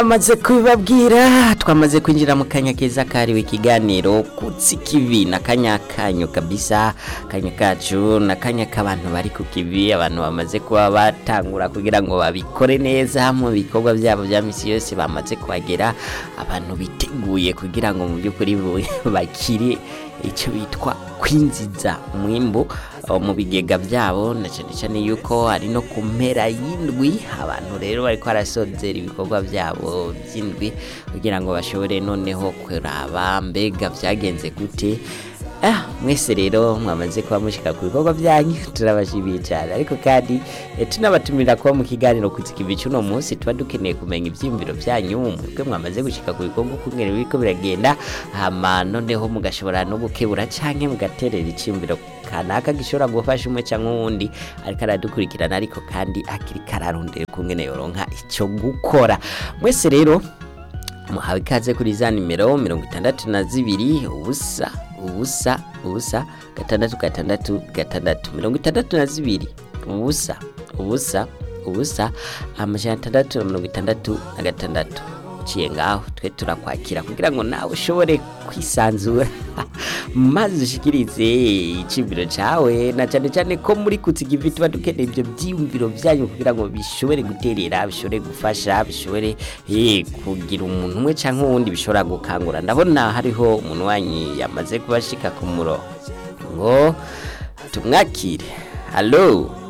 Amaze kubibabwira twamaze kwinjira mu kanya keza kariwe ikiganiro kutsi kivi na kanya kanyu kabisa kanya kacu na kanya k'abantu bari ku kivi abantu bamaze kuba batangura kugira ngo babikore neza mu bikorwa byabo bya misi yose bamaze kuhagera abantu biteguye kugira ngo mu by'ukuri bakire icyo bitwa kwinjiza umwimbu uh, mu bigega byabo na cyane cyane yuko ari no ku mpera y'indwi abantu rero bariko barasozera ibikorwa byabo by'indwi kugira ngo bashobore noneho kuraba mbega byagenze gute Ah, mwese rero mwamaze kuba mushika ku bikorwa byanyu turabashimiye cyane ariko kandi eh, tunabatumira kuba mu kiganiro kuzikivi cy'uno munsi tuba dukeneye kumenya ibyiyumviro byanyu mwebwe mwamaze gushika ku bikorwa kungene biriko biragenda hama noneho mugashobora no gukebura canke mugaterera icyiyumviro kanaka gishobora gufasha umwe cyangwa uwundi ariko aradukurikirana ariko kandi akiri kararondera kungene yoronka icyo gukora mwese rero muhawe ikaze kuri za nimero mirongo itandatu na zibiri ubusa ubusa ubusa gatandatu gatandatu gatandatu mirongo itandatu na zibiri ubusa ubusa ubusa amajana atandatu na mirongo itandatu na gatandatu uciye ngaho twe turakwakira kugira ngo nawe ushobore kwisanzura maze ushikirize iciyumviro cawe na cyane cyane ko muri kutsigivi tuba dukeneye ibyo byiyumviro byanyu kugira ngo bishobore guterera bishobore gufasha bishobore eh, kugira umuntu umwe canke uwundi bishobora gukangura ndabona hariho umuntu wanyu yamaze kubashika ku murongo ngo tumwakire halo